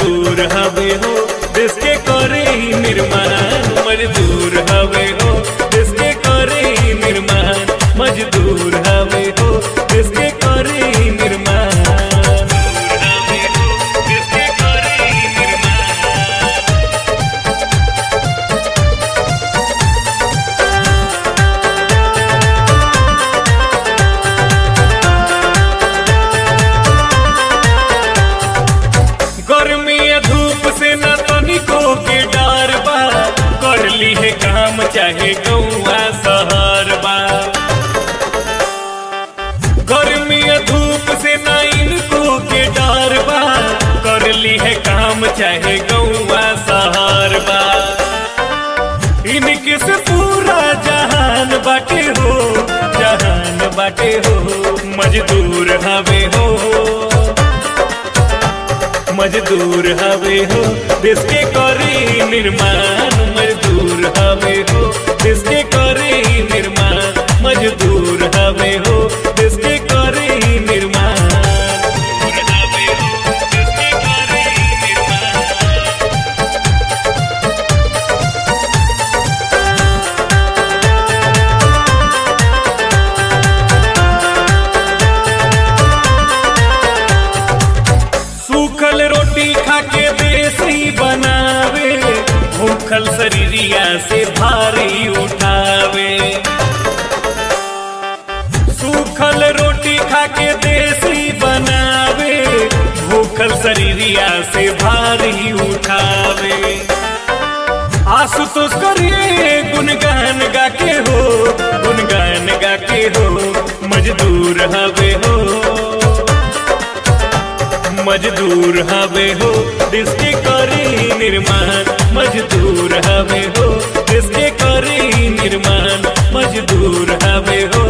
मजदूर हवे हो देश के करे ही निर्माण मजदूर हवे हो देश के करे ही निर्माण मजदूर हवे हो देश के करे ही निर्माण हवे हो, देश के करे ही निर्माण। गर्मी या धूप से न तनिको के डर बा कर ली है काम चाहे गौआ शहर बा गर्मी या धूप से न इनको के डर बा कर ली है काम चाहे गौआ शहर बा इनके से पूरा जहान बाटे हो जहान बाटे हो मजदूर हवे हो मजदूर हवे हो देश के करे निर्माण मजदूर हवे हो देश के करे निर्माण मजदूर हवे हो देश के करे निर्माण मजदूर हवे हो, देश के करे निर्माण। सूखल रोटी खा के देसी बनावे भूखल शरीरिया से भारी उठावे सूखल रोटी खा के देसी बनावे भूखल शरीरिया से भारी उठावे आशुतोष करिए गुनगान गा के हो गुनगान गा के हो मजदूर हवे हो मजदूर हवे हो देश के करे निर्माण मजदूर हवे हो देश के करे निर्माण मजदूर हवे हो